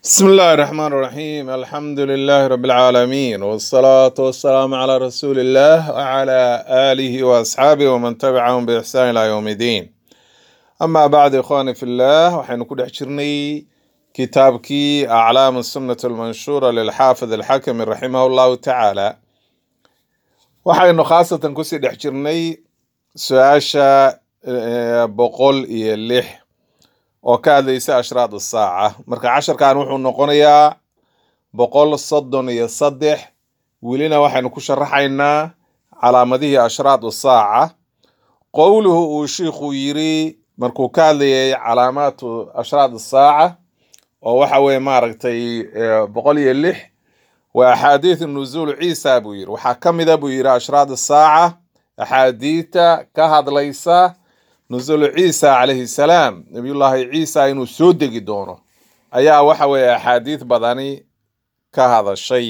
بسم الله الرحمن الرحيم الحمد لله رب العالمين والصلاة والسلام على رسول الله وعلى آله وأصحابه ومن تبعهم بإحسان إلى يوم الدين أما بعد إخواني في الله وحين كل حجرني كتابكي أعلام السنة المنشورة للحافظ الحكم رحمه الله تعالى وحين خاصة كسي دحجرني سؤاشا آه، بقول إيه اللح oo ka hadlaysa ashraad saaca marka casharkan wuxuu noqonayaa boqol soddon iyo saddex welina waxaynu ku sharaxaynaa calaamadihii ashraad saaca qowluhu uu shiikhu yiri markuu ka hadlayay calaamaatu ashraad saaca oo waxa weye maaragtay eh, boqol iyo lix waa axaadiithu nuzuul ciisa buu yiri waxaa ka mida buu yiri ashraad saaca axaadiita ka hadlaysa nuzulu ciisa calayhi salaam nabiyullaahi ciisa inuu soo degi doono ayaa waxa weeye axaadiis badani ka hadashay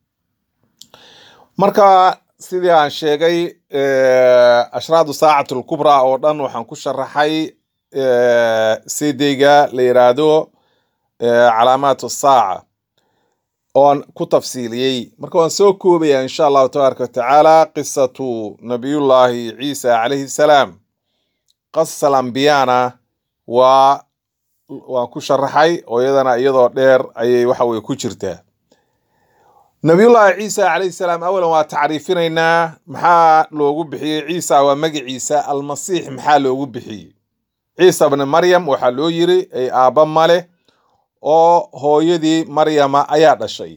marka sidii aan sheegay eh, ashraadu saacatu lkubraa oo dhan waxaan ku sharaxay eh, sideyga la yiraahdo eh, calaamaatu saaca oon ku tafsiiliyey marka waan soo koobaya insha allahu tabaaraka watacaala qisatu nabiyullaahi ciisa calayhi salaam qasas alambiyana waa waan ku sharaxay oo iyadana iyadoo dheer ayay waxa weye ku jirtaa nabiyullaahi ciisa calayhi salaam awalan waa tacriifinaynaa maxaa loogu bixiyey ciisa waa magaciisa almasiix maxaa loogu bixiyey ciisa bni maryam waxaa loo yiri ay aabba male oo hooyadii maryama ayaa dhashay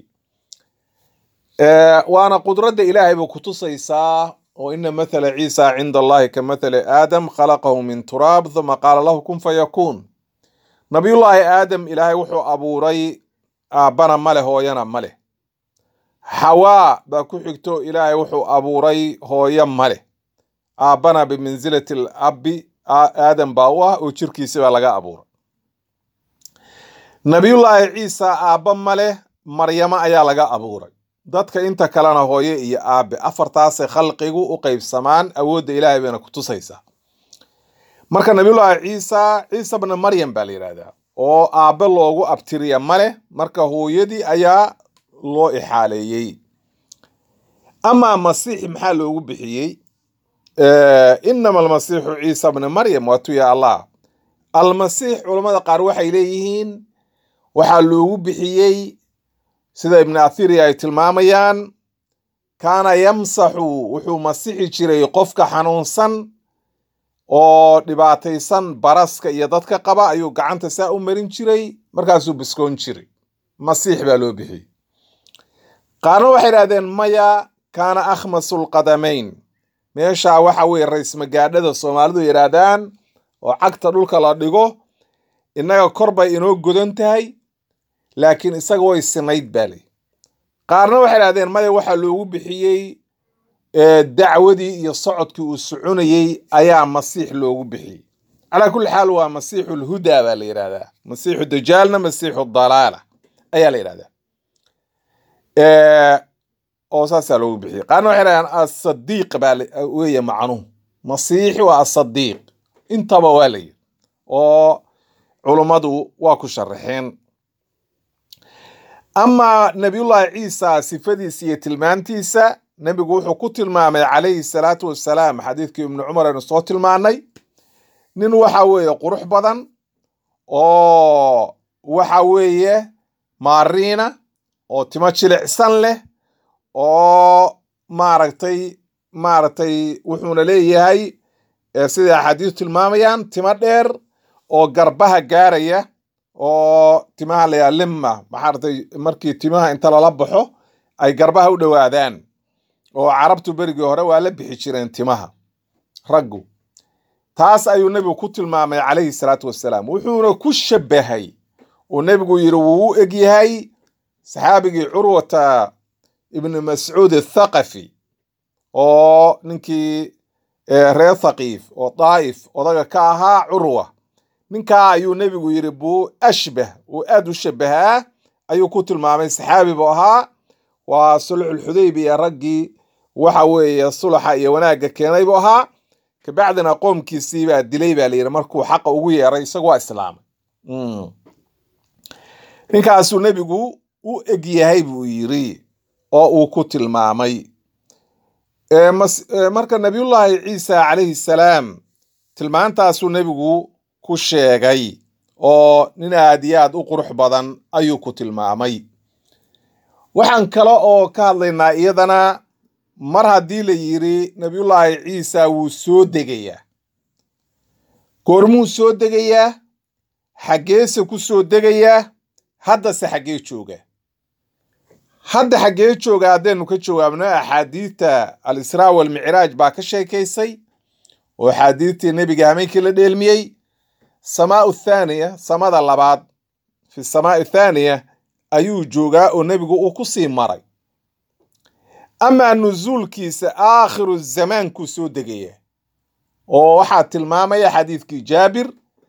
Eh, waana qudradda ilaahay bay kutusaysaa oo ina mathala ciisa cinda allahi ka mathali aadam khalaqahu min turaab thuma qaala lahu kun fayakuun nabiyullaahi aadam ilaahay wuxuu abuuray aabbana maleh hooyana maleh xawaa baa ku xigto ilaahay wuxuu abuuray hooyo maleh aabbana bimansilati labbi a- aadam baa u ah oo jirkiisi baa laga abuuray nabiyullaahi ciisa aabba maleh maryamo ayaa laga abuuray dadka inta kalena hooye iyo aabe afartaasay khalqigu u qeybsamaan awoodda ilaahay bayna kutusaysaa marka nabiyullaahi ciisa ciisa bna maryam baa la yidhahdaa oo aabe loogu abtiriya male marka hooyadii ayaa loo ixaaleeyey amaa masiix maxaa loogu bixiyey Eh, inama almasiixu ciisa bna maryam waatu ya allah almasiix culammada qaar waxay leeyihiin waxaa loogu bixiyey sida ibn athiri ay tilmaamayaan kaana yamsaxu wuxuu masixi jiray qofka xanuunsan oo dhibaataysan baraska iyo dadka qaba ayuu gacanta saa u marin jiray markaasuu biskoon jiray masiix baa loo bixiyey qaarna waxay idhahdeen maya kaana akhmasu lqadamayn meeshaa waxa weye rays magaadhada soomaalidu yidhaahdaan oo cagta dhulka la dhigo innaga kor bay inoo godan tahay laakiin isaga way sinayd baa ley qaarna waxay idhahdeen maya waxaa loogu bixiyey eh, dacwadii iyo socodkii uu soconayey ayaa masiix loogu bixiyey calaa kulli xaal waa masiixu lhudaa baa la yidhahdaa masiixu dajaalna masiixu dalaala ayaa la yidhahdaa Eh, oo saasaa loogu bixiyey qaarna waxay idhahdeen asadiiq baa la- weeye macnuhu masiixi waa asadiiq intaba waa la yidhi oo culummadu waa ku sharaxeen amaa nabiyullaahi ciisa sifadiisa iyo tilmaantiisa nebigu wuxuu ku tilmaamay calayhi salaatu wasalaam xadiidkii ibnu cumar aynu soo tilmaanay nin waxa weeye qurux badan oo waxa weeye maariina oo timo jilicsan leh oo maaragtay maaragtay wuxuuna leeyahay eh, sida axaadiisu tilmaamayaan timo dheer oo garbaha gaaraya oo timaha la yaa limma maxaaratay markii timaha inta lala baxo ay garbaha u dhowaadaan oo carabtu berigii hore waa la bixi jireen timaha raggu taas ayuu nebigu ku tilmaamay calayhi salaatu wasalaam wuxuuna ku shabahay uu nebigu yidhi wuu u egyahay saxaabigii curwata ibni mascuud athaqafi oo ninkii eh, reer thaqiif oo daa'if odaga ka ahaa curwa ninkaa ayuu nebigu yidhi buu ashbah uu aad u shabahaa ayuu ku tilmaamay saxaabi buu ahaa waa sulxulxudaybiya raggii waxa weeye sulaxa iyo wanaagga keenay buu ahaa kabacdina qoomkiisii baa dilay baa layidhi markuu xaqa ugu yeeray isagu waa islaamay Mm. ninkaasuu nebigu u eg yahay buu yidhi oo uu ku tilmaamay marka nabiyullaahi ciisa calayhi salaam tilmaantaasuu nebigu ku sheegay oo nin aad iyo aad u qurux badan ayuu ku tilmaamay waxaan kale oo ka hadlaynaa iyadana mar haddii la yidhi nabiyullaahi ciisa wuu soo degayaa goormuu soo degayaa xaggeese ku soo degayaa haddase xaggee jooga hadda xaggee jooga haddaynu ka jawaabno axaadiidta al-israa walmicraaj baa ka sheekaysay oo axaadiidtii nebiga hameenkii la dheelmiyey samaau thaaniya samada labaad fi samaai thaaniya ayuu joogaa oo nebigu uu ku sii maray amaa nusuulkiisa aakhiru zamaankuu soo degaya oo waxaa tilmaamaya xadiidkii jaabir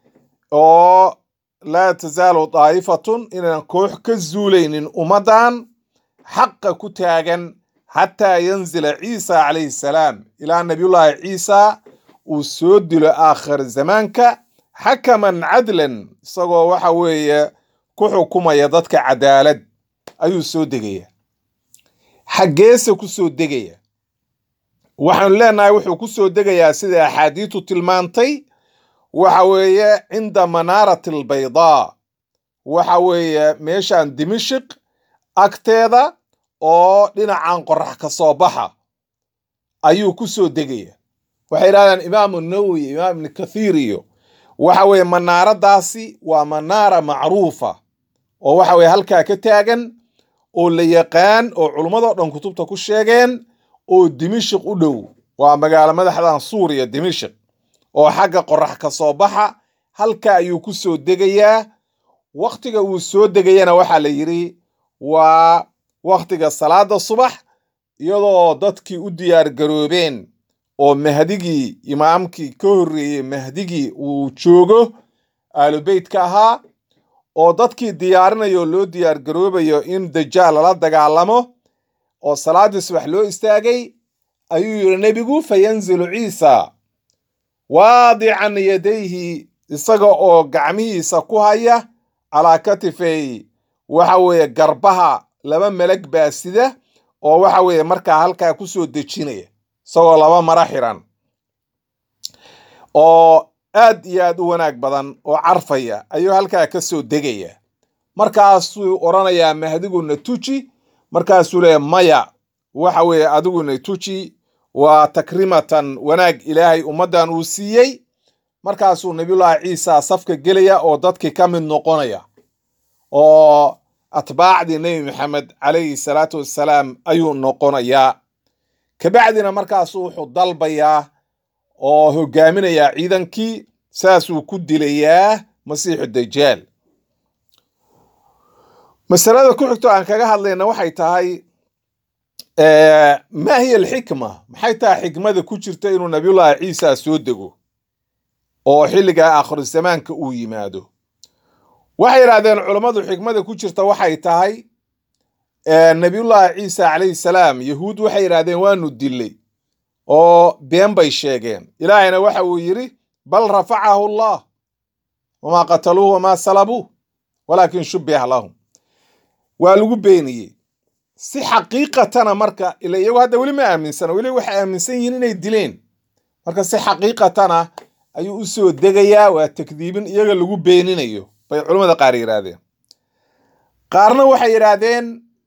oo laa tasaalu daa'ifatun inaan koox ka zuulaynin ummaddan xaqa ku taagan xataa yanzila ciisa calayhi salaam ilaa nabiyullaahi ciisa uu soo dilo aakhir zamaanka xakaman cadlan isagoo waxa weeye ku xukumaya dadka cadaalad ayuu soo degaya xaggeese ku soo degaya waxaanu leenahay wuxuu ku soo degayaa sida axaadiitu tilmaantay waxa weeye cinda manaarati albaydaa waxa weeye meeshan dimashik agteeda oo dhinacan qorax ka soo baxa ayuu ku soo degaya waxay yidhahdaan imaamu nawowi imaam ibni kathiir iyo waxa weeye manaaradaasi waa manaara macruufa oo waxa weye halkaa ka taagan oo la yaqaan oo culummadoo dhan kutubta ku sheegeen oo dimashik u dhow waa magaalo madaxdan suuriya dimashik oo xagga qorax ka soo baxa halka ayuu ku soo degayaa wakhtiga uu soo degayana waxaa la yidhi waa wakhtiga salaada subax iyadoo dadkii u diyaar garoobeen oo mahdigii imaamkii ka horreeyey mahdigii uu joogo aalubeytka ahaa oo dadkii diyaarinayo loo diyaar garoobayo in dajaal lala dagaalamo oo salaaddii subax loo istaagay ayuu yidhi nebigu fa yanzilu ciisa waadican yadayhi isaga oo gacmihiisa ku haya calaa katifey waxa weeye garbaha laba melag baa sida oo waxa weeye markaa halkaa ku soo dejinaya isagoo laba mara xiran oo aad iyo aad u wanaag badan oo carfaya ayuu halkaa ka soo degaya markaasuu odhanayaa mahdiguna tuji markaasuu leeya maya waxa weeye adiguna tuji waa takrimatan wanaag ilaahay ummaddan uu siiyey markaasuu nabiyullaahi ciisa safka gelaya oo dadkii ka mid noqonaya oo atbaacdii nebi maxamed calayhi salaatu wassalaam ayuu noqonayaa kabacdina markaasuu wuxuu dalbayaa oo hogaaminayaa ciidankii saasuu ku dilayaa masiixu dajaal masalada ku xigto aan kaga hadlayna waxay tahay maa hiya alxikma maxay tahay xikmada ku jirta inuu nabiyullaahi ciisa soo dego oo xilligaa aakhiru zamaanka uu yimaado waxay yidhahdeen culammadu xikmada ku jirta waxay tahay nabiyullaahi ciisa calayhi salaam yahuud waxay yidhahdeen waanu dilay oo been bay sheegeen ilaahayna waxa uu yidhi bal rafacahu allah wamaa qataluuhu wamaa salabuuh walaakin shubbiha lahum waa lagu beeniyey si xaqiiqatana marka ila iyagu hadda weli ma aaminsana weli waxay aaminsan yihiin inay dileen marka si xaqiiqatana ayuu u soo degayaa waa takdiibin iyaga lagu beeninayo bay culammada qaar yidhaahdeen qaarna waxay yidhaahdeen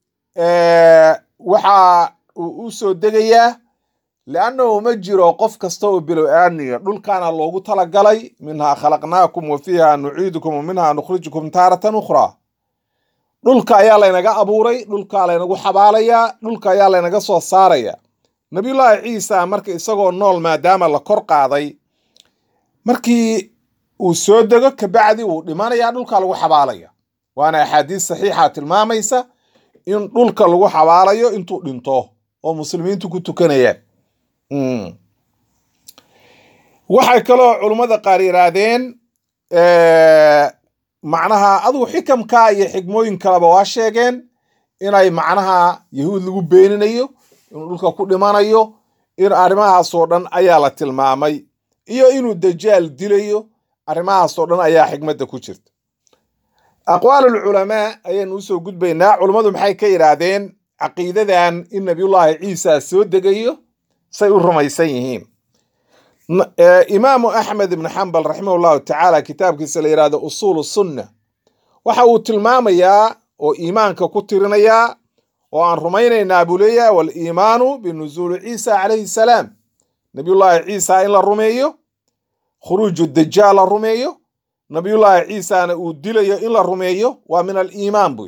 waxa uu u soo degayaa liannahu ma jiro qof kasta oo bilow aadniga dhulkaana loogu talagalay minhaa khalaqnaakum wa fiiha nuciidukum wa minhaa nukhrijukum taaratan ukhraa dhulka ayaa laynaga abuuray dhulkaa laynagu xabaalayaa dhulka ayaa laynaga soo saaraya nabiyullaahi ciisa marka isagoo nool maadaama la kor qaaday markii uu soo dego kabacdi wuu dhimanayaa dhulka lagu xabaalaya waana axaadiis saxiixa tilmaamaysa in dhulka lagu xabaalayo intuu dhinto oo muslimiintu ku tukanayaan waxay kaloo culummada qaar yidhaahdeen macnaha adugu xikamka iyo xigmooyin kaleba waa sheegeen inay macnaha yahuud lagu beeninayo inuu dhulka ku dhimanayo in arrimahaasoo dhan ayaa la tilmaamay iyo inuu dajaal dilayo arrimahaasoo dhan ayaa xigmadda ku jirta aqwaal alculamaa ayaynu usoo gudbaynaa culummadu maxay ka yidhaahdeen caqiidadan in nabiyullaahi ciisa soo degayo say u rumaysan yihiin imaamu axmed ibnu xambal raximah llahu tacaala kitaabkiisa la yidhahdo usuulu sunna waxa uu tilmaamayaa oo iimaanka ku tirinayaa oo aan rumaynaynaa buu leeyahay waliimaanu binuzuuli ciisa calayhi salaam nabiyullaahi ciisa in la rumeeyo khuruuju dajaal la rumeeyo nabiyullaahi ciisana uu dilayo in la rumeeyo waa min aliimaan buy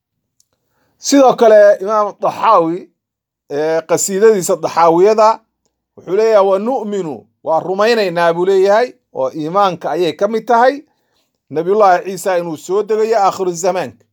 sidoo kale imaam daxaawi qasiidadiisa daxaawiyada wuxuu leeyahay wa nu'minu waa rumaynaynaa buu leeyahay oo iimaanka ayay ka mid tahay nabiyullaahi ciisa inuu soo degayo aakhiru zamaanka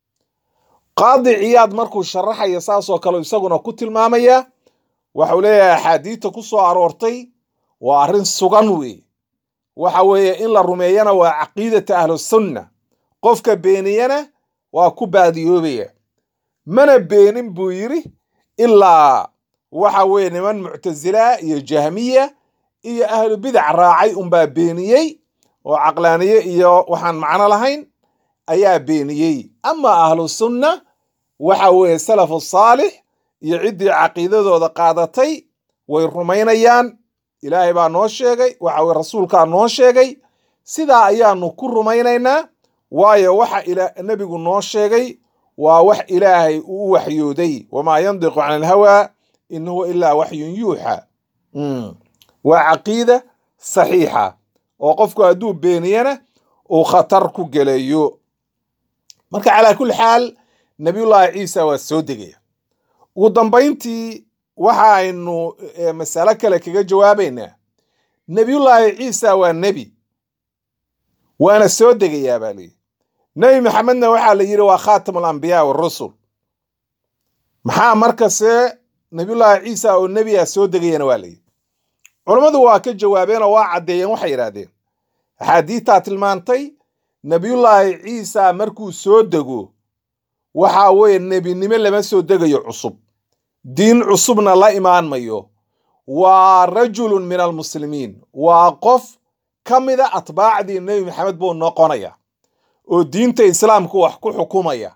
qaadi ciyaad markuu sharaxaya saasoo kale isaguna ku tilmaamaya waxau leeyahay axaadiidta ku soo aroortay waa arrin sugan weeye waxa weeye in la rumeeyana waa caqiidata ahlusunna qofka beeniyana waa ku baadiyoobaya mana beenin buu yidhi ilaa waxa weeye niman muctasila iyo jahmiya iyo ahlu bidac raacay unbaa beeniyey oo caqlaaniye iyo waxaan macno lahayn ayaa beeniyey ama ahlu sunna waxa weeye salafu saalix iyo ciddii caqiidadooda qaadatay way rumaynayaan ilaahay baa noo sheegay waxa weye rasuulkaa noo sheegay sidaa ayaanu ku rumaynaynaa waayo waxa nebigu noo sheegay waa wax ilaahay uu u waxyooday wamaa yandiqu can alhawaa in huwa ilaa waxyun yuuxa waa caqiida saxiixa oo qofku hadduu beeniyana uu khatar ku gelayo marka calaa kulli xaal nabiyullaahi ciisa waa soo degaya ugu dambayntii waxa aynu masalo kale kaga jawaabaynaa nebiyullaahi ciisa waa nebi waana soo degayaa baa layidhi nebi maxamedna waxaa la yidhi waa khaatam alambiyaa warusul maxaa markase nabiyullaahi ciisa oo nebiya soo degayana waa layidhi culammadu waa ka jawaabeen oo waa caddeeyeen waxay yidhahdeen axaadiidtaa tilmaantay nebiyullaahi ciisa markuu soo dego waxaa weeye nebinimo lama soo degayo cusub diin cusubna la imaan mayo waa rajulun min almuslimiin waa qof ka mida atbaacdii nebi maxamed buu noqonaya oo diinta islaamka wax ku xukumaya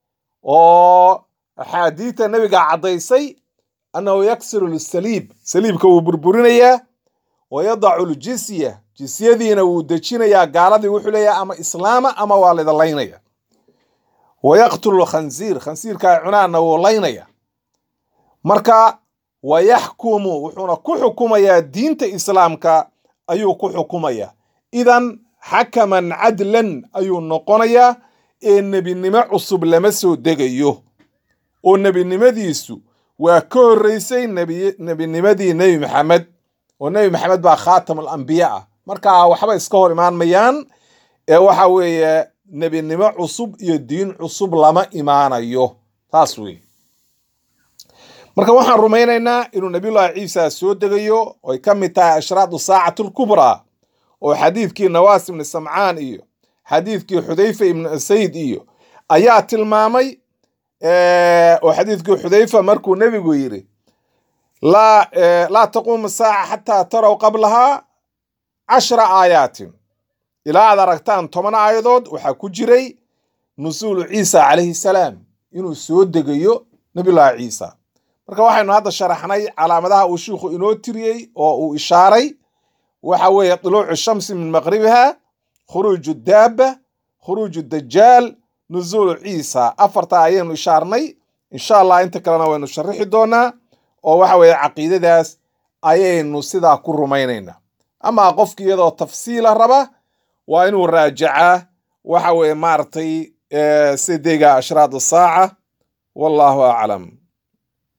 oo axaadiidta nebiga caddaysay annahu yaksiru lisaliib saliibka wuu burburinayaa wa yadacu ljisya jisyadiina wuu dejinayaa gaaladii wuxuu leeyahay ama islaama ama waa lidalaynaya wa yaqtulu lkhansiir khansiirkaa cunaanna wuu laynaya marka wa yaxkumu wuxuuna ku xukumayaa diinta islaamka ayuu ku xukumaya idan xakaman cadlan ayuu noqonayaa ee nebinimo cusub lama soo degayo oo nebinimadiisu waa ka horreysay nebinimadii nebi maxamed oo nebi maxamed baa khaatam alambiya ah markaa waxba iska hor imaan mayaan ee waxa weeye nebinimo cusub iyo diin cusub lama imaanayo taas weeye marka waxaan rumaynaynaa inuu nabiyullaahi ciisa soo degayo oy ka mid tahay ashraadu saacati alkubraa oo xadiidkii nawaas ibni samcaan iyo xadiidkii xudayfa ibni asayd iyo ayaa tilmaamay oo xadiidkii xudayfa markuu nebigu yidhi laa taquumu saaca xataa tarow qablahaa cashra aayaatin ilaa aad aragtaan toban aayadood waxaa ku jiray nusuulu ciisa calayhi salaam inuu soo degayo nabiyullaahi ciisa marka waxaynu hadda sharaxnay calaamadaha uu shiikhu inoo tiriyey oo uu ishaaray waxa weeye duluucu shamsi min maqribiha khuruuju daaba khuruuju dajaal nuzuulu ciisa afarta ayaynu ishaarnay insha allah inta kalena waynu sharixi doonaa oo waxa weeye caqiidadaas ayaynu sidaa ku rumaynaynaa amaa qofki iyadoo tafsiila raba waa inuu raajacaa waxa weeye maaragtay sidega ashraad saaca wallahu aclam